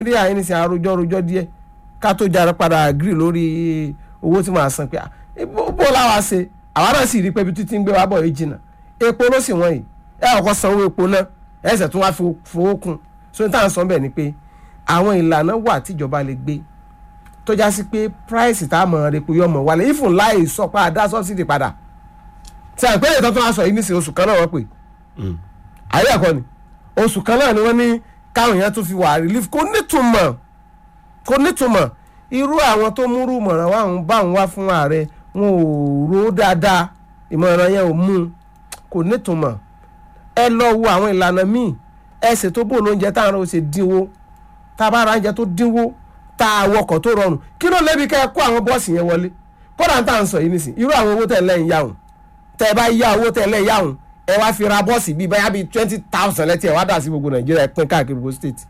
nàìjíríà yìí ní sin àròjọ rojọ díẹ̀ ká tó jára padà agree lórí owó tí màá san pé ah, bó bó láwa ṣe àwa náà sì rí pé ibi títí ń gbé wa bọ̀ yìí jìnnà epo ló sì wọ́n yìí ẹ ọkọ̀ sanwó epo náà ẹsẹ̀ tún wá fi fowó kún so ní táwọn sọ bẹ́ẹ̀ ni pé àwọn ìlànà wà tíjọba lè gbé tó já sí pé price tá a mọ̀ ọ́ epo yọ̀ mọ̀ wálé ifun láì sọ pé a dá subsidy padà tí a ń pè é tó tún wá sọ yìí nísìnyí oṣù kan náà wọ́n pè ayé ẹ̀kọ́ ni oṣù kan náà ni wọ́n ní káwọn èèyàn tún fi wà relief kò nítumọ̀ kò nítumọ̀ irú àwọn tó múrú mọ̀ràn wà ń bá ń wá fún ààrẹ wọn ò rò ó dáadáa ìmọ̀ràn yẹn ò mú un kò nítumọ̀ ẹ lọ wo àwọn ìlànà míì ẹ ṣètò bò lóúnjẹ táwọn ọ̀rọ̀ ṣe dínwó tá a bá ra oúnjẹ tó dínwó tá a wọkọ̀ tó rọrùn kí ló lébi kẹ́ ẹ kó àwọn bọ́ọ̀sì yẹn wọlé kódà tá à ń sọ yìí nìsín irú àwọn owó tẹ̀ lẹ́yìn yáhùn tẹ́ ẹ bá yá owó tẹ̀ lẹ́yìn yáhùn ẹ wá fi ra bọ́ọ̀sì bíi báyà bíi twenty thousand lẹ́tí ẹ̀ wá dà sí gbogbo nàìjíríà ẹ pín káàkiri gbogbo state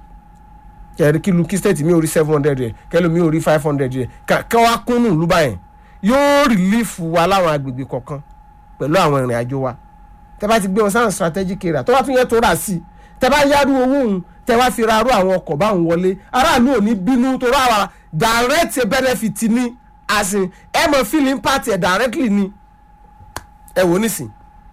kẹrin kí lu kí state mi ò rí seven hundred rẹ kẹlò mi ò rí five hundred rẹ kẹ wá kúnnù ló báyẹn yóò rìlífù wa láwọn agbègbè kọ̀ọ̀kan pẹ̀lú àwọn ìrìn àjò wa tẹ bá ti gbé wọn sáwọn strategic area tó bá tún yẹ tó rà sí tẹ bá yárú owó òun tẹ wá fi ra arú àwọn ọkọ̀ báwọn wọlé aráàlú ò ní bínú tó rà wá direct benefit ni àsìn ẹ mọ̀ feeling party ẹ̀ directly ni ẹ wò nísìn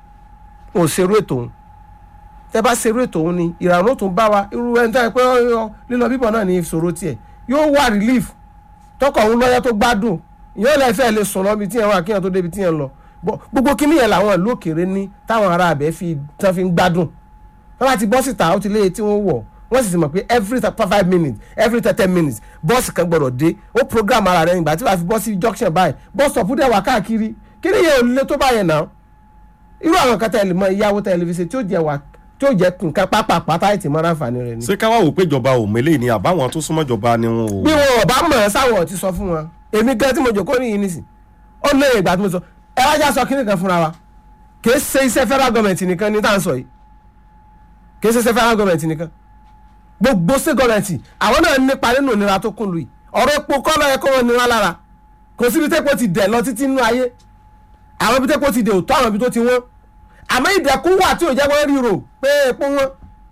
ò ṣerú ètò òun tẹ bá ṣerú ètò òun ni ìrànú tún bá wa irú ẹni tó yẹ pé ọ lílọ bíbọ̀ náà ní ìṣòro tiẹ̀ yóò wà relief tọkọ òun lọ́yọ́ tó gbádùn ìyẹn lè fẹ́ lè sùn lọ́bi tí yẹn wà kíyàn tó débi tí yẹn lọ gbogbo kíní yẹn làwọn ìlú òkèèrè ní táwọn ará abẹ fi tán fi ń gbádùn wọn bá ti bọ́ síta ó ti léye tí wọ́n wọ̀ wọ́n sì ti mọ̀ pé every five minutes every thirty minutes bọ́ọ̀sì kan gbọ́dọ̀ dé ó program ara rẹ̀ nígbà tí wàá fi bọ́ sí junction báyìí bọ́ọ̀sì stop dẹ̀ wá káàkiri kíní yẹn ò lè tó báyẹn náà irú àwọn kan tẹ̀lé mọ ìyàwó tẹlifíṣẹ̀ tí ó jẹ́ wà tí ó jẹ́ nǹkan pápá pátá ìtì mọ́ra àǹfààní rẹ̀ ni. ṣé káwá wò pé ìjọba ò mélé ni àbáwọn tó súnmọ́ ìjọba ni wọn ò. bí wọn ò bá mọ̀ ẹ́ sáwọn ti sọ fún wọn èmi gan tí mo jòkó nìyí nísìn ó lé ìgbà tí mo sọ ẹ wá já sọ kíní kan fúnra wa kì í ṣe iṣẹ́ federal government nìkan ní tá à ń sọ yìí kì í ṣe iṣẹ́ federal government nìkan gbogbo state government àwọn náà nípa nínú ìnira tó kún lu yìí ọ̀rọ̀ epo kọ́ lọ́yẹ kó wọn nira lára kò síbi tẹ́pọ̀ ti dẹ̀ lọ títí nínú ayé àwọn ibi tẹ́pọ̀ ti dẹ̀ òtọ́ àwọn ibi tó ti wọ́n àmọ́ ìdẹ̀kùn wà tí ò jẹ́ wọ́n ríro pé epo wọn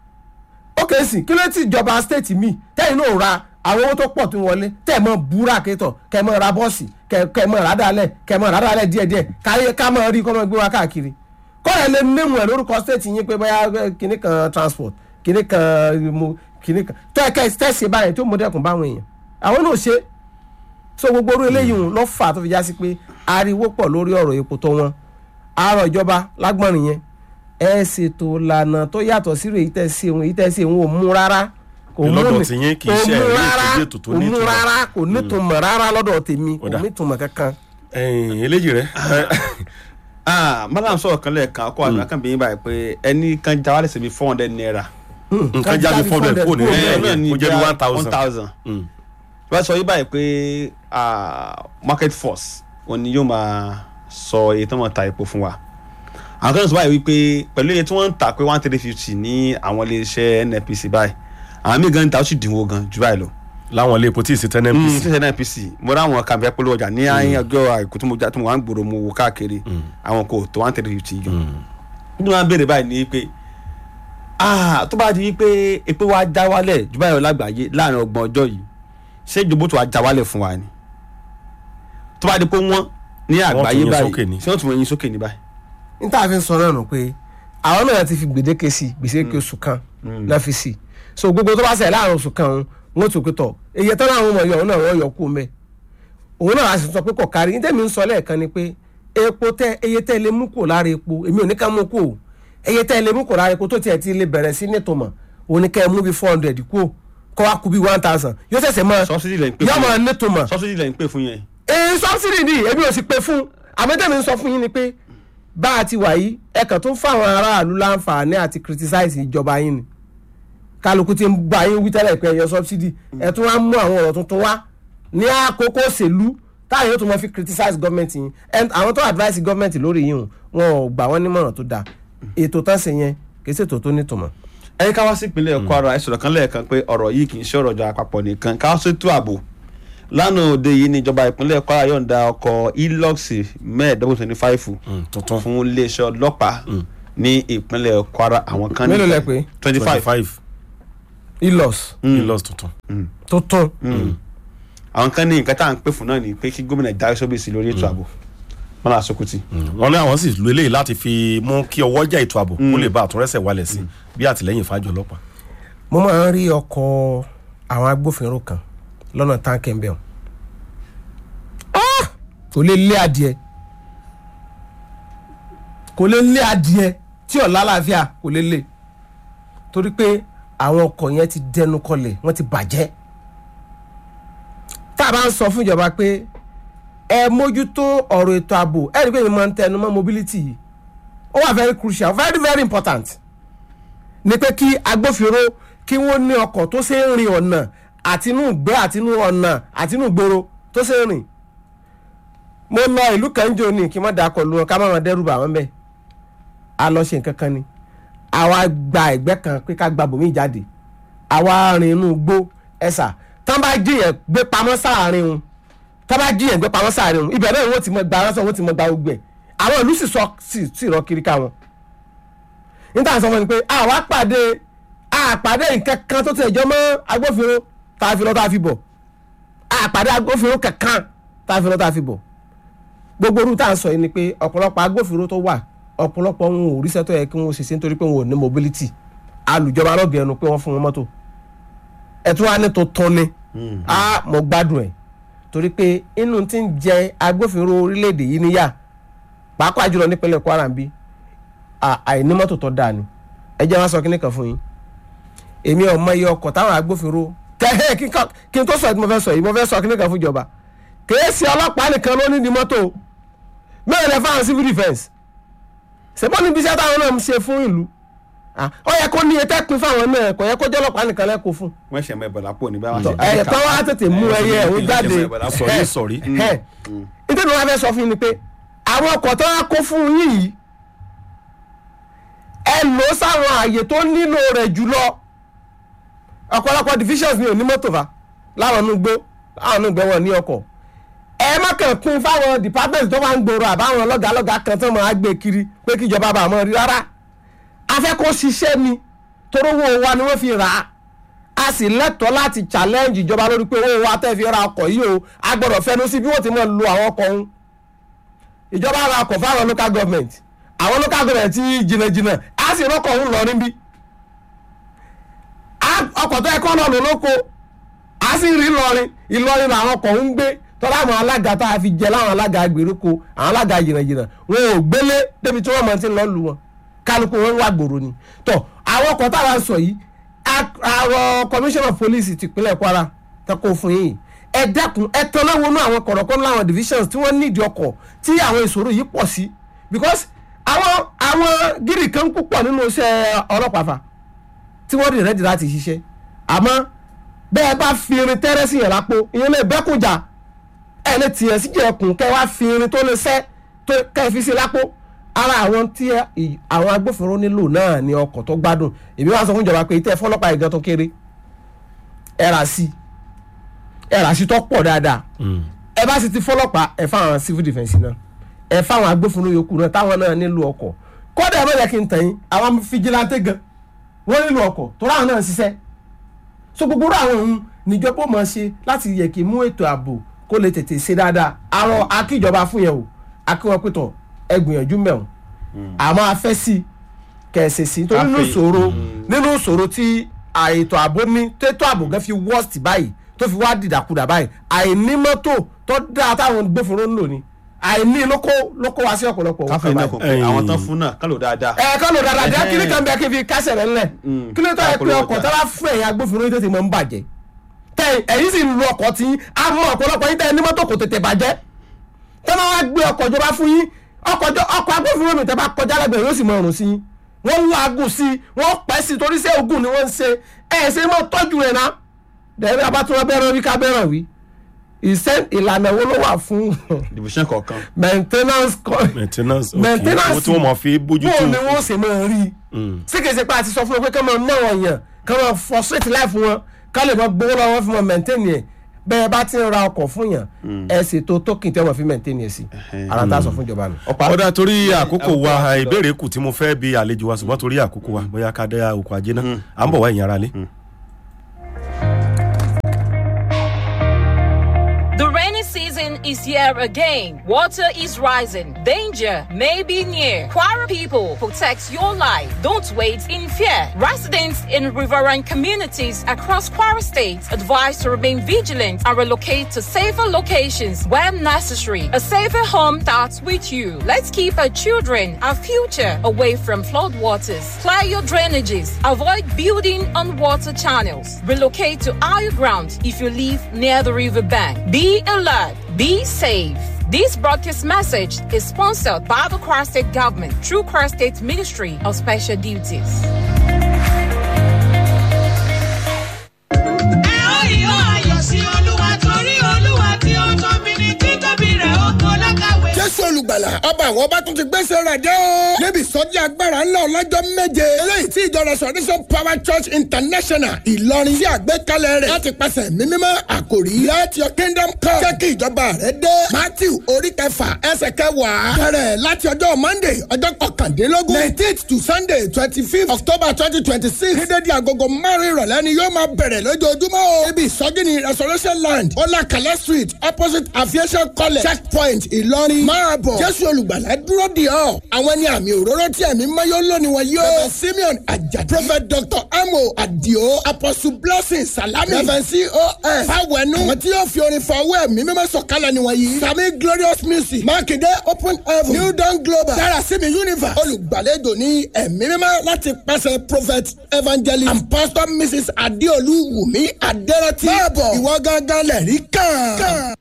ó kè é sì kí ló ti ìjọba state mi tẹ́yìn náà ra àwọn owó tó pọ̀ tó wọlé tẹ́ ẹ̀ mọ́ búra kétọ̀ kẹ́ ẹ̀ mọ́ ra bọ́ọ̀sì kẹ́ ẹ̀ mọ́ rádàlẹ̀ kẹ́ ẹ̀ mọ́ rádàlẹ̀ díẹ̀díẹ̀ káyé ká mọ́ rí kọ́ mọ́ gbé wa káàkiri kọ́ra lè mímú ẹ̀ lórúkọ state yín pé bóyá kinní kan transport kinní kan mo kinní kan tẹ́ ẹ̀ kẹ́ ẹ̀ tẹ́sí báyìí tó mọ dẹ́kun báwọn èèyàn àwọn náà ṣe so gbogbo orí eléyìí lọ́ fà tó fi já sí pé ariwo pọ̀ lórí ọ̀rọ̀ epo tó wọn àárọ̀ ìjọba lágbọ̀nrín yẹn ẹ ṣètò ìlànà tó yàtọ̀ sí èyí tẹ́ ṣe òun èyí tẹ́ ṣe òun ò mú rárá kò mú lọ́dọ̀ tí yín kì í ṣe ẹ̀rí ìtòjú ètò tó kò mú nítumọ̀. rárá kò nítumọ̀ rárá lọ́dọ̀ tèmi kò Ó dà. nítumọ̀ kankan. ẹ̀yìn eléjì rẹ ah madam sọ̀rọ̀ kan lẹ́ẹ̀kan ọkọ àgbà kan bìyìn báyìí pé ẹni kan já wálé síbi four hundred naira. nǹkan jáde four hundred kò ní kúrò ẹ̀ ní kó jẹ́ bí one one thousand. thousand. wọ́n sọ yí báyìí pé ah, market force wọn ni yóò máa sọ iye tó máa ta epo fún wa àwọn kan sọ báyìí wípé pẹ̀lú iye tí wọ́n ń tà pé one three fifty ní àwọn iléeṣẹ́ nnpc báyìí àwọn míì gan ń ta ó sì dínwó gan jù báyìí lọ láwọn ilé epo tí ì sí ten mm, mpc. ṣíṣe nnpc mo ráwọn kàmpẹ́ polówó ọjà ní ayé ọjọ́ àìkú tí mo já tí mo wá ń gbòòrò mo wò káàkiri àwọn kò tó one three fifty gan ní wọn béèrè báyìí ni pé ah tó bá di wípé epo wa já wálẹ̀ jù báyìí lọ lágbàáyé láàrin ọgbọ̀n ọjọ́ yìí ṣé ìjọba tó wa já wálẹ̀ fún wa ni tó bá di pé wọ́n ní àgbáyé yín báyìí sókè ni. ṣé wọ́n tún wọ́n yín sókè ní báyìí. n tá a fi ń sọ náà nù pé àwọn náà ti fi gbèdéke sí gbèsèké oṣù kan náà fi sí so gbogbo tó bá ṣẹlẹ̀ láàrin oṣù kan òun wọn tún pé tọ iye tán láwọn ọmọ yọ òun náà wọn yọ kú mẹ òun náà a sì sọ pé kò kárí ní tẹ́mi ń sọ lẹ́ẹ̀kan ni pé epo tẹ iye tẹ́ lè mú kù lára epo èmi ò ní ká mú kù o iye tẹ́ lè mú kù lára epo tó tiẹ̀ ti lè bẹ̀rẹ̀ sí nítumọ̀ òun ní ká ẹ mú bí four hundred kú o kọ́ wa kú bí one thousand yóò ṣẹ̀ṣẹ̀ mọ́ Subsidy lẹ̀ ń pè yọ fún mọ́ yẹn. nítumọ̀ subsidy lẹ̀ ń pè fún yẹn. èyí sọ́bsidì ni èmi ò sì pé fún àmọ́tẹ́mi ń sọ fún yín ni pé bá a ti wà yìí ẹ kàn tó ń fáwọn aráàlú láǹfààní àti criticize ìjọba yín ni kálukú ti ń bá yín wí tẹ́lẹ̀ pé ẹ̀yọ sọ́bsidì ẹ tún wá mú àwọn ọ̀rọ̀ tuntun wá ní àkókò òṣèlú táwọn yóò tún mọ fi criticize gọ́ọ̀mẹ̀ntì yín And àwọn tó advice gọ́ọ̀mẹ̀ntì lórí yín o, wọn ò gbà wọ́n nímọ̀ràn tó dáa ètò tán ṣe yẹn kì í ṣètò tó nítumọ̀. ẹni ká wá sí ìpínlẹ̀ Kwara ẹ sọ̀rọ̀ kan lẹ́ẹ̀kan pé ọ̀rọ̀ yìí kì í ṣe ọ̀rọ̀ ìjọba àpapọ̀ nìkan ká wá sí ètò ààbò lánàá òde yìí ni ìjọba ìpínlẹ̀ Kwara yọ̀ǹda ọkọ̀ Hilux mẹ́ẹ̀ẹ́dọ́gbọ̀n twenty five tuntun fún iléeṣẹ́ ọlọ́pàá ní ìpínlẹ̀ Kwara àwọn kan Mélòó lẹ pé? twenty five five ilos ilos tuntun. tó tún àwọn kan ní nǹkan tá à ń pè fún náà ni pé kí gómìnà dárí sóbì sí lórí ètò ààbò Mọ́lá Sókótì. wọ́n ní àwọn sì lo eléyìí láti fi mú kí ọwọ́ jà ètò ààbò kó lè bá àtúnrẹ́sẹ̀ wálẹ̀ sí bí àtìlẹ́yìn fájọ ọlọ́pàá. mo máa ń rí ọkọ̀ àwọn agbófinró kan lọ́nà táǹkì ń bẹ̀ wọ́n kò lè lé adìẹ kò lè lé adìẹ tí ọ̀la àlàáfíà kò lè lé torí pé àwọn ọkọ̀ yẹn ti dẹnu kọlẹ̀ wọ́n ti bàjẹ́ tá a bá ń sọ fún ìjọba pé ẹ mójútó ọ̀rọ̀ ètò ààbò ẹ rí i pé mi máa ń tẹnu mọ́ mobility yìí ó wà very crucial very very important ni pé kí agbófinró kí wọ́n ní ọkọ̀ tó ṣe ń rin ọ̀nà àtinú ìgbé àtinú ọ̀nà àtinú ìgboro tó ṣe ń rìn mo lọ ìlú kan jò ní kí n má da akọ lu wọn ká má wọn dẹ́rù bà wọ́n bẹ́ẹ̀ a lọ ṣe nǹkan kan ni àwa gba ẹ̀gbẹ́ kan pé ká gba bòmí jáde àwa rin inú igbó ẹ̀sà tán bá jiyàn gbé pamọ́ sáàrin wọn tán bá jiyàn gbé pamọ́ sáàrin wọn ibẹ̀ náà wọ́n ti mọ gba aránsọ wọ́n ti mọ gba gbogbo ẹ̀ àwọn ìlú sì sọ sì sì rọ kiri ká wọn níta sọ fún mi pé àwa pàdé àpàdé nǹkan kan tó ti ẹjọ́ mọ́ agbófinró tá a fi lọ tá a fi bọ̀ àpàdé agbófinró kankan tá a fi lọ tá a fi bọ̀ gbogbo orú tá à ń sọ yìí ni pé ọ̀pọ̀lọpọ̀ agbófinró tó wà ọ̀pọ̀lọpọ̀ wọn ò ríṣẹ́ tó yẹ kí wọ́n ṣe sí nítorí pé wọn ò ní mobility alùjọba lọ́gẹ̀ ẹnu pé wọ́n fún wọn mọ́tò ẹ̀tún wa ní tuntun ni a mọ̀ gbádùn ẹ̀ torí pé inú tí ń jẹ agbófinró orílẹ̀-èdè yìí níyà pàápàá jùlọ nípínlẹ̀ Kwara bí àìní mọ́tò tó dáa ni ẹ jẹ́ wọn sọ kíní kan fún yín èmi ò mọ iye ọkọ̀ táwọn agbófinró kẹ́hẹ́ kí n tó sọ ẹ̀ tí mo fẹ́ sọ yìí mo fẹ́ sọ kíní kan fún ìjọba kìí ṣe ọlọ́pàá nìkan ló ní di mọ́tò mẹ́rin lẹ fáwọn civil defence ṣèbọ́ níbi iṣẹ́ táwọn náà ń ṣe fún ìlú ó yẹ kó ní etí pín fáwọn náà kò yẹ kó jẹ́ ọlọ́pàá nìkan lẹ́kọ̀ọ́ fún. wọ́n ṣe mọ ìbọ̀lá pò ní báwọn ṣe. ẹ̀ tó wá tètè mú ẹyẹ ẹ̀ ó jáde sọ̀rí sọ̀rí. nítorí wọn fẹ́ sọ fún yín ni pé àwọn ọkọ̀ tó wá kó fún yín yìí ẹ lò ó sáwọn àyè tó nílò rẹ̀ jùlọ ọ̀pọ̀lọpọ̀ divisions ni ò ní mọ́tò fa láwọn inú gbó láwọn inú gbẹ́ wọn ní ọkọ̀ ẹ má kàn kún fáwọn department tó wà ń gbòòrò àbáwọn lọ́gàálọ́gàá kan tó máa gbé kiri pé kí ìjọba bá mọ́ rí rárá a fẹ́ kó ṣiṣẹ́ ni torówó wa ni wọ́n fi rà á a sì lẹ́tọ̀ọ́ láti challenge ìjọba lórí pé owó wa tẹ́ fi ra ọkọ̀ yìí o a gbọ́dọ̀ fẹnu sí bí wọ́n ti máa lo àwọn ọkọ̀ ọ̀hún ìjọba ra ọkọ̀ fáwọn local government àwọn local government ti jìnnàjìnnà a sì rọ́kọ̀ ọ̀hún lọ níbí ọkọ̀ tó yẹ kọ́ lọ lóko a sì rí Ìlọrin Ìlọrin làwọn ọkọ̀ ń gbé tọ́lá àwọn alága tá a fi jẹ láwọn alága gbèríko àwọn alága jìnnàjìnnà wọn ò gbélé débi tí wọ́n mọ̀ ti lọ́ọ́ lu wọn kálukú wọn wà gbòòrò ni tọ́ àwọn ọkọ̀ táwa sọ yìí àwọn commissioner of police tìpínlẹ̀ Kwara tẹ́kọ̀ fún yìí ẹ dẹ́kun ẹ tọ́lá wọnú àwọn kọ̀rọ̀kọ́ láwọn divisions tí wọ́n nídìí ọkọ̀ tí àwọn ìṣòro yìí pọ̀ sí because àwọn àwọn gírì kan púpọ̀ nínú iṣẹ́ ọlọ́pàá fa tí wọ́n rí rẹ́dì láti ṣiṣẹ́ àmọ́ bẹ́ẹ̀ bá fi irin tẹ́rẹ́ sí yẹn lápò ìyẹn lè bẹ́kùjà ẹ lè tiẹ̀ sí jẹ̀kùn kẹ́ wá fi irin tó lè sẹ́ tó kẹ́ fi sí lápò ara àwọn tí àwọn agbófinró nílò náà ni ọkọ̀ tó gbádùn èmi wá sọ fún ìjọba pé ìtẹ́ fọlọ́pàá ìgan tó kéré ẹ rà sí ẹ rà sí tó pọ̀ dáadáa ẹ bá sì ti fọlọ́pàá ẹ fáwọn civil defence náà ẹ fáwọn agbófinró yòókù náà táwọn náà nílò ọkọ̀ kódà ẹ má yẹ kí n tẹ̀yìn àwọn fijilante gan wọ́n nílò ọkọ̀ tó ráwọn náà ń ṣiṣẹ́ so gbogbo àwọn ohun níjọba ó máa ṣe láti yẹ kí mú ètò ààbò kó lè tètè ṣe dáadáa àrọ akíjọba fún yẹn o akíwọn pẹtọ ẹ gbìyànjú mẹ́wọ̀n àmọ́ afẹ́ sí kẹ̀sì sí tó nínú ìṣòro nínú ìṣòro tí àìtò ààbò ní tètò ààbò gan fi worst báyìí tó fi wá dìdàkudà báyìí àìní mọ́tò tó dáa táwọn gbófinró ń lò ní àìní lóko lóko wá sí ọ̀pọ̀lọpọ̀ káfíń náà kò pé àwọn tán fún náà kálò dáadáa. ẹ kálò dáadáa jẹ́ kí ni kan bẹ́ẹ̀ kí fi kásẹ̀ rẹ̀ ńlẹ̀ kí ló tọ́ ẹ pé ọkọ̀ tó bá fún ẹ̀yìn agbófinró yìí tètè mọ́ ń bàjẹ́ tẹ ẹ̀yin sì ń lo ọkọ̀ tí a mọ ọ̀pọ̀lọpọ̀ yín tẹ ẹni mọ́tò kò tètè bàjẹ́ tẹ máa wá gbé ọkọ̀ ìjọba fún yín ọkọ̀ agbófinró mi tẹ bá kọjá lẹ́gbẹ̀ẹ́ yóò sì mọ ọrùn sí yín wọ́n ń làágùn sí i wọ́n pẹ́ sí i torí sẹ́ ogun ni wọ́n ń ṣe ẹ̀ ṣe mọ́ tọ́jú rẹ̀ ná dẹ̀rẹ́ abátúwọ́ bẹ́rẹ̀ wí ká bẹ́rẹ̀ wí ìṣe ìlànà wo ló wà fún division kọ̀ọ̀kan. maintenance maintenance maintenance owó tí wọ́n máa fi bójú bó tó ni wọ́n ṣe máa rí sí kìí ṣe pé a ti sọ fún wọn pé ká máa ná wọn yàn ká máa frustrate life wọn ká lè máa gbowó lọ́wọ́ fún wọn maintain yẹn bẹ́ẹ̀ bá ti ń ra ọkọ̀ fún yàn ẹ ṣètò token tí wọ́n fi maintain yẹn sí ara tá a sọ fún ìjọba nù. ọ̀dà torí àkókò wa ìbéèrè kù tí mo fẹ́ bi àlejò wa ṣùgbọ́n torí àkókò wa bóyá ká dá okò ajé náà à ń bọ̀ wá ìyẹn ara lé. Season is here again. Water is rising. Danger may be near. Kwara people, protect your life. Don't wait in fear. Residents in riverine communities across Kwara State advised to remain vigilant and relocate to safer locations when necessary. A safer home starts with you. Let's keep our children, our future, away from flood waters. Clear your drainages. Avoid building on water channels. Relocate to higher ground if you live near the riverbank. Be alert. Be safe. This broadcast message is sponsored by the Kwara State Government through Kwara State Ministry of Special Duties. ẹ ó ìhó ayọ̀ sí olúwa torí olúwa tí ó tóbi ní títóbi rẹ̀ ó tó lákàwé. jésù olùgbàlà ọba àwọn ọba tún ti gbèsè rẹ̀ dé o. níbi ìsọjí agbára ńlá ọlọ́jọ́ méje eléyìí tí ìjọ restoration power church international ìlọrin sí àgbékalẹ̀ rẹ̀ láti pàṣẹ mímímọ́ àkòrí let your kingdom come jẹ́ kí ìjọba rẹ̀ dé matthew orí kẹfà ẹsẹ̀ kẹwàá bẹ̀rẹ̀ láti ọjọ́ monday ọjọ́ kọkàndínlógún nineteenth to sunday twenty fifth october twenty twenty six ní dédé agogo márùn ìrọ̀lẹ́ ni yóò máa bẹ̀rẹ̀ lójoojúmọ́ o. ibi ìsọjí ni restoration land ọlákàlẹ́ street opposite aviation college checkpoint ìlọrin máa bọ̀ jésù olùgbàlà dúró di ọ́ àwọn ẹni àmì òróró tí ẹ̀mí mayọ́ lónìí wọn yóò. reverend simeon ajadi prophet dr amo adio apostle blessing salami reverend cos fawẹnu àwọn tí yóò fi orin fọ owó ẹ̀mí mímọ́ sọ̀kalẹ̀ ni wọ́n yìí. sami glorious music mákindé open heaven new dawn global darasimi universe olùgbàlejò ní ẹ̀mí mímọ́ láti pàṣẹ prophet evangelist and pastor mrs adeolu wumi aderati. máa bọ̀ ìwọ gángan lẹ̀rí kàn.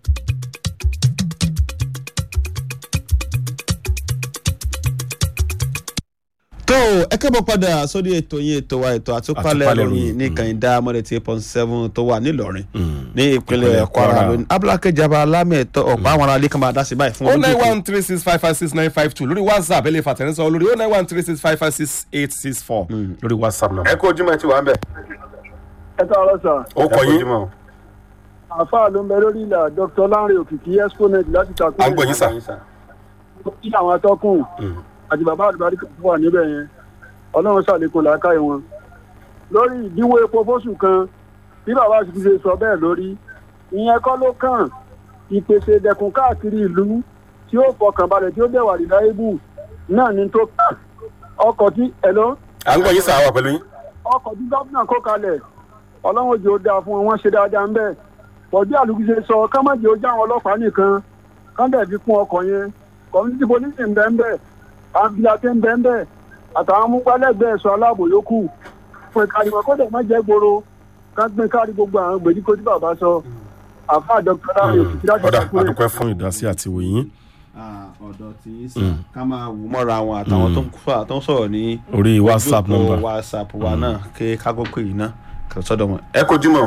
tó ẹ kẹ́bọ̀ padà sórí ètò yín ètò wa ètò àtúpalẹ̀ Àtúpalẹ̀ ìròyìn ìròyìn, ní kànìdá mọ́lẹ̀ tí eight point seven tó wà nílọrin ní ìpínlẹ̀ kwara Kwara. lónìí abúlé kejìaba alámẹ̀tọ́ ọ̀pá àwọn aráalé kan máa dá sí báyìí fún o ọdún nine tó kù. one three six five five six nine five two lórí whatsapp ẹ lè fàtẹ̀rẹ́sọ lórí o nine one three six five five six eight six four lórí whatsapp náà. ẹ kó ojúmọ̀ ẹ ti wà ń bẹ̀. ẹ káàárọ̀ sà ó kọ yín àáfàá ló ń bẹ lórí ìlà dr lanre òkìkí exponent láti takò à ń gbọ́ yín sà. kí àwọn atọ́kùn àti bàbá àdìbàdì kan wà níbẹ̀ yẹn ọlọ́run ṣàlékún làákàyè wọn lórí ìdíwọ́ epo fóṣù kan bí bàbá sì ti ṣe sọ bẹ́ẹ̀ lórí ìyẹn kọ́ ló kàn ìpèsè ìdẹ̀kùn káàkiri ìlú tí ó fọkàn balẹ̀ tí ó dẹ̀wà rìláyébù náà ní tó kàn ọkọ̀ tí ẹ̀lọ́ à ń gbọ́ yín sà wà pẹ̀lú yín. ọkọ̀ tí gómìnà kó kalẹ̀ ọlọ́run òjò dáa fún wọn wọ́n ṣe dáadáa ń bẹ̀ bọ̀dí àlùkí ṣe sọ kámájì ó já àwọn ọlọ́pàá nìkan kán dẹ̀ fi kún ọkọ̀ yẹn community police ń bẹ́ ń bẹ̀ àbíyàtẹ́ ń bẹ́ ń bẹ̀ àtàwọn amúgbálẹ́gbẹ̀ẹ́ ẹ̀ṣọ́ aláàbò yòókù fún ìkàlùmọ̀ kó dẹ̀ má jẹ́ gbòòrò ká gbé kárí gbogbo àwọn gbèdéko tí bàbá sọ àfa dr láre òkìkí láti ọ̀dà ṣàkóso àdúpẹ́ fún ìdásí àti ìwòyìn ọ̀dọ̀ tí í sàn ká máa wò mọ́ra wọn àtàwọn tó ń fà tó ń sọ̀rọ̀ ní orí whatsapp ojú òpó number. whatsapp wa náà kí kágó pè yín náà kí lọ sọ́dọ̀ wọn. ẹ kó ojúmọ̀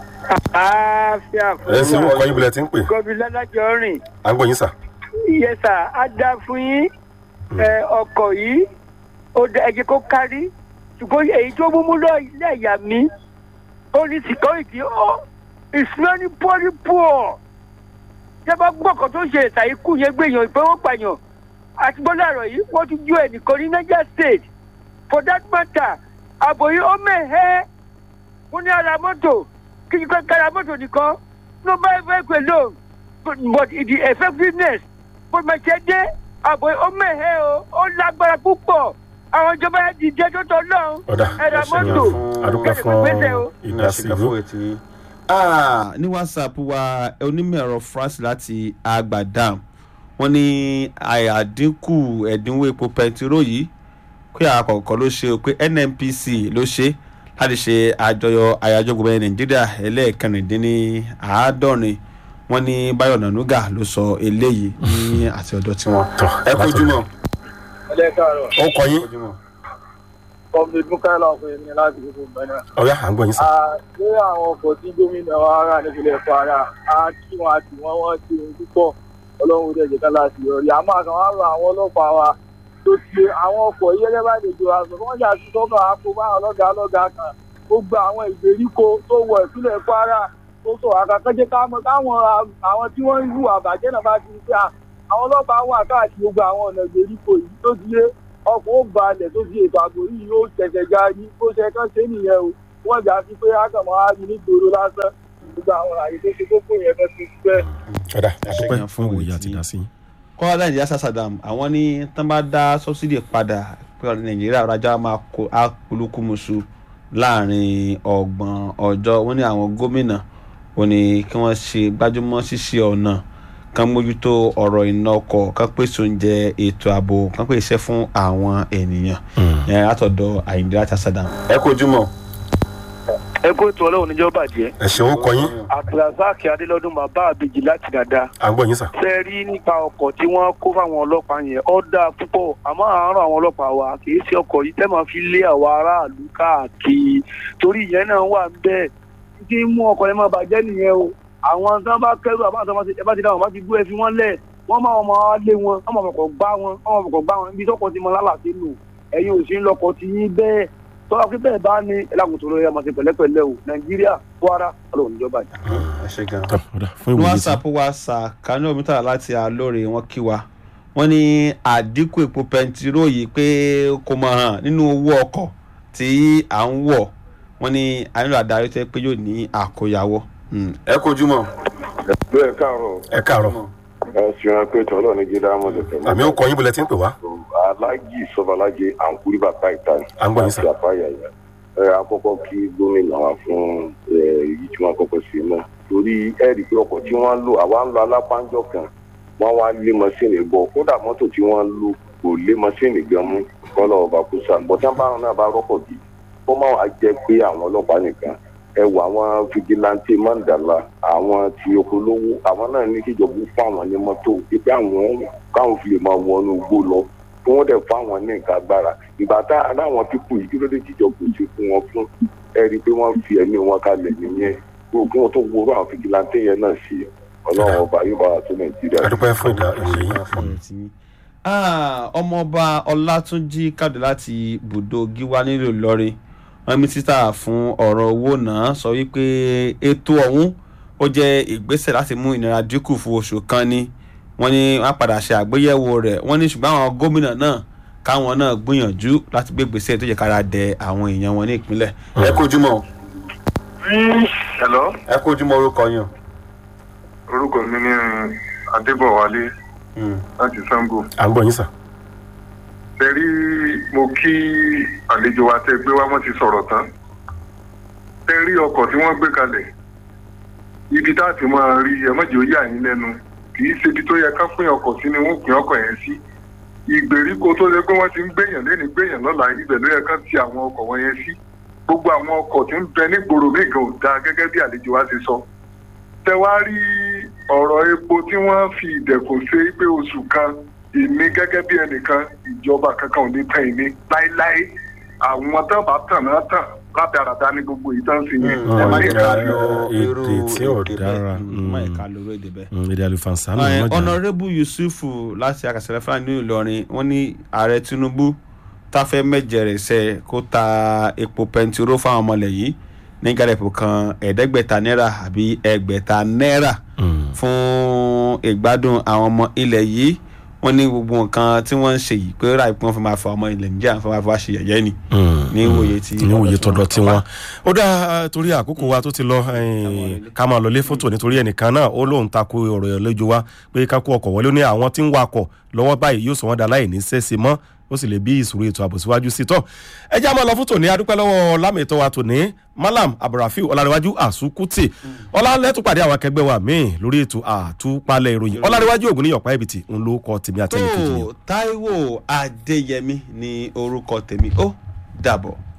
àáfíà ẹ sì mú kọ́ yín bilẹ̀ tí ń pè gọbi lọ́lájọ́ rìn à ń gbọ́ yín sà. iye sà á dá fún yín ẹ, ọkọ̀ yìí ó dá ẹjẹ kó kárí ṣùgbọ́n èyí tó mú mú lọ ilé ẹ̀yà mi ó ní security ó ìsúná pọ́lí pọ̀ ṣé bá gbọ́kàn tó ṣe ìta ikú yẹn gbèyàn ìfowópamọ́ àti bọ́lá àrọ̀ yìí wọ́n ti ju ẹnìkan ní niger state for that matter àbò yìí ó mẹ́hẹ́ mo ní ara mọ́tò kí n kọ́ kára mọ́tò nìkan no buy vehicle alone but, but the effectiveness bó ma ṣe dé àbò ó mẹ́hẹ́ o ó lágbára púpọ̀ àwọn ìjọba yẹn dìde tó tọ́ lọ́hùn ọ̀dà ẹ̀rọ mọ́tò àdúpẹ́ kẹ́lẹ́ fún gbèsè o. ìdásí ìlú. Ah, ní whatsapp wa onímọ̀ ẹ̀rọ france láti agbadam wọ́n ní àyàdínkù ẹ̀dínwó epo pẹtiró yìí pé àkọ́kọ́ ló ṣe o pé nnpc ló ṣe láti ṣe àjọyọ̀ àyájọ́ gbogbo ẹ̀ nàìjíríà ẹlẹ́ẹ̀kẹrìndínláàádọ́rin wọ́n ní báyọ̀ nànúgà ló sọ eléyìí ní àti ọ̀dọ̀ tiwọn. tọ́ ẹ kú ojúmọ́. ẹ káàárọ̀ ó kọ yín kọ́mí mukaila ọkùnrin ní láti gbogbo ìgbẹ́ni ọ̀yá à ń gbọ́ yín sà. àti àwọn ọkọ̀ tí gómìnà wa rà nípìnlẹ̀ kwara á kí wọn àti wọn wọ́n ti ohun púpọ̀ ọlọ́run dẹ̀ jẹ́ ká láti yọrí àmọ́ àkàn wá rọ àwọn ọlọ́pàá wa tó ti àwọn ọkọ̀ yẹ́lẹ́ bá lè jọ àṣọ wọ́n yà sí sọ́kàn àpò bá àwọn ọlọ́gàá ọlọ́gàá kan ó gba àwọn ìgbèríko tó wọ ìpínlẹ̀ kwara tó sọ àkàkọ́jẹ́ káwọn káwọn àwọn tí wọ́n ń hù àbàjẹ́ náà bá ti ń pẹ́ àwọn ọlọ́pàá wà káàkiri gbogbo àwọn ọ̀nà ìgbèríko yìí tó ti yé ọkọ̀ ó balẹ̀ tó fi ètò àgbò yìí yóò tẹ̀tẹ̀ ga yìí bó ṣe kán ṣe nìyẹn o wọ́n jà sí pé ákàmọ́ á rí nígboro lásán gbogbo àwọn àyè tó ṣe kókó yẹn fẹ́ ti fẹ́. ọ̀dà Ẹ ṣé àdúpẹ́ gan fún fún ìwòye ìwé àti tí- ìdásí. kọ́ńdà ìdíyà sàṣàdàm àwọn ní tán bá dá sọ́sídì padà pé nàìjíríà ọ̀rajà máa kó akólúkúmuṣu láàrin ọgbọ̀n ọjọ́ wọ́n ní àwọn gómìnà wọ́n ní kí wọ́n ṣe gbájúmọ́ ṣíṣe ọ̀nà kan mójútó ọ̀rọ̀ iná ọkọ̀ kan pèsè oúnjẹ ètò ààbò kan pèsè iṣẹ́ fún àwọn ènìyàn ẹ̀ látọ̀dọ̀ àyíndíyà sàṣàdàm. ẹ kó ojúmọ́. ẹ kó ètò ọlọ́run níjọ́ bàjẹ́ ẹ ṣeun kọ yín abdulrasaq adélọ́dún bàbá àbèjì láti dáadáa à ń gbọ́ yín sà. ṣe rí nípa ọkọ̀ tí wọ́n kó fáwọn ọlọ́pàá yẹn ó dáa púpọ̀ àmọ́ àárọ̀ àwọn ọlọ́pàá wa kì í ṣe ọkọ̀ yìí tẹ́ máa fi lé àwọn aráàlú káàkiri torí ìyẹn náà wà ń bẹ́ẹ̀ tí ń mú ọkọ̀ yẹn máa bàjẹ́ nìyẹn o àwọn tí wọ́n bá kẹ́rù àbá àti ẹ bá ti dá wọn bá ti gbé ẹ fi wọ́n lẹ̀ wọ́n máa máa lé wọn wọ́n máa fọkọ̀ gbá wọn wọ́n máa fọkọ̀ gbá wọn ibi tọ́kọ̀ ti mọ lálàsí nù ẹ̀yin ò sí ń lọkọ̀ ti yín bẹ́ẹ̀ tọ́wọ́ pé bẹ́ẹ̀ bá ní ẹlẹ́kùn tó lóye ọmọ sí pẹ̀lẹ́pẹ̀lẹ́ o nàìjíríà kwara ọlọ́run níjọba yìí. ẹ ṣe gan. tọ́ ọ̀dà fún ìwòye tí. whatsapp whatsapp kanu omítàlá láti alóore wọn kí wa wọn ní àdínkù epo pẹntiró yìí pé kò mọ hàn nínú owó ọkọ̀ tí à ń wọ̀ wọn ní a nílò adarí tó yẹ pé yóò ní àkóyawọ́. ẹ kojú mọ́. bẹ́ẹ̀ káàárọ̀ ẹ káàárọ̀ ẹ ṣeun pé tọ́lọ́ ní jíde amọ̀dé tẹ̀lé. àmì ó kọ yín bọ̀lẹ̀ tí ń pè wá. alájì sọbalájẹ àǹkúrí bàbá ìta ni. À ń gbọ́ yín sà. àti àfáyà yẹn. ẹ àkọ́kọ́ kí gómìnà wa fún ẹ, èyí tí wọ́n kọ́kọ́ sí náà. torí ẹ rí i pé ọkọ̀ tí wọ́n ń lò àwa ń lo alápánjọ kan wọ́n wá lé mọ́sìnì bọ̀ kódà mọ́tò tí wọ́n ń lò kò lé mọ́sìnì gan mú kọ́lọ́ ọba kó sàn. bọ́tán báwọn náà bá rọ́pọ̀ bí kó má wàá jẹ́ pé àwọn ọlọ́pàá nìkan ẹ wọ àwọn fìdílàntì mandala àwọn tí okolówó àwọn náà ní kíjọba fún àwọn ní mọ́tò pípẹ́ àwọn káwọn fi lè máa wọnú igbó lọ kí wọ́n dẹ̀ fún àwọn ní nǹkan agbára ìgbà tá aláwọn pípù yìí kí ló dé tíjọba ò ṣe fún wọn fún ẹ rí i pé wọ́n fi ẹ̀mí wọn kalẹ̀ nìyẹn kí wọ́n tó wúrọ̀ àwọn fìdílàntì yẹn náà sí ọlọ́run ọba yóò bá wa tó nàìjíríà. àdúpẹ́ fún ìdá ìwòye yín. Ah, ọmọọba ọlátúnjì kàdé láti bùdó gíwá nílùú ìlọrin wọn mínísítà fún ọ̀rọ̀ owó náà sọ wípé ètò ọ̀hún ó jẹ́ ìgbésẹ̀ láti mú ìnira dínkù fún oṣù kan ni wọ́n ní wọ́n á padà ṣe àgbéyẹ̀wò rẹ̀ wọ́n ní ṣùgbọ́n àwọn gómìnà náà káwọn náà gbìyànjú láti gbé ìgbésẹ̀ tó yẹ kára dẹ àwọn èèyàn wọn ní ìpínlẹ̀. ẹ kojú mọ́ hello ẹ kojú mọ́ orúkọ yín o. orúkọ mi ní adébọwálé láti sango à ń gbọ́ yín sà. tẹ̀rí mo kí àlejò wa tẹ gbé wá wọ́n ti sọ̀rọ̀ tán tẹ̀rí ọkọ̀ tí wọ́n gbé kalẹ̀ ibi tá a ti máa rí ẹ̀mọ́jì ó yà yín lẹ́nu kì í ṣe ibi tó yẹ ká pín ọkọ̀ sí ni wọ́n pín ọkọ̀ yẹn sí ìgbèríko tó lè pé wọ́n ti ń gbéyàn lẹ́ni gbéyàn lọ́la ibẹ̀ ló yẹ ká ti àwọn ọkọ̀ wọn yẹn sí gbogbo àwọn ọkọ̀ tí ń bẹ nígboro mi gan ò dáa gẹ́gẹ́ bí àlejò wa ti sọ tẹ wá rí ọ̀rọ̀ epo tí wọ́n fi ìdẹ̀kùn ṣe pé oṣù kan èmi gẹ́gẹ́ bí ẹnìkan ìjọba kankan ò ní tán èmi láéláé àwọn tán bá tàn náà tàn látàràdá ní gbogbo ìtàn sí yẹn ẹ má yẹ ká rí ọ. èdè tí ò dára má ẹ̀ka lórí èdè bẹ́ẹ̀. Mm, èdè àlùfànṣá ló Ẹ, ń mọ̀jà. honourable yusufu láti akasẹ̀lẹ̀ fúlàní ní ìlọrin wọ́n ní ààrẹ tinubu táfẹ́ mẹ́jẹ̀rẹ̀ sẹ́ kó ta epo pẹntiró fáwọn ọmọlẹ̀ yìí ní gàdẹ̀pọ̀ kan ẹ̀ẹ́dẹ́gbẹ̀ta náírà àbí ẹgbẹ̀ta náírà fún ìgbádùn àwọn ọmọ ilẹ̀ yìí wọ́n ní gbogbo nǹkan tí wọ́n ń ṣe yìí pé ráì pé wọ́n fi máa fa ọmọ ilẹ̀ níjà fún máa fi wá ṣe yẹ̀yẹ́ ni ní ìwòye tí ní òye tọ̀dọ̀ tí wọ́n. ó dá torí àkókò wa tó ti lọ eh, ká máa lọ lé fótó nítorí ẹnìkan náà ó lóun tako ọ̀rọ̀ ìlẹ́jọ́ wa pé ká kó ọkọ̀ wọlé ó ní àwọn tí ń wakọ̀ lọ́wọ́ báyìí yóò sọ wọ́n da láì ní sẹ́sẹ̀ mọ́ ó sì lè bí ìṣòro ètò ààbò síwájú sí tọ́ ẹ já máa lọ fótó ní adúpẹ́ lọ́wọ́ lámìtọ́ wa tòní malam abdulrafiu ọlárẹ̀wájú àsùkùtì ọlálẹ́tù pàdé àwọn akẹgbẹ́ wa míì lórí ètò àtúpalẹ̀ ìròyìn ọlárẹ̀wájú ògùn níyọ̀pá ẹ̀bìtì ń ló kọ tèmi àtẹnìkejì mi. tó taiwo adéyẹmí ní orúkọ tèmi ó dàbọ̀.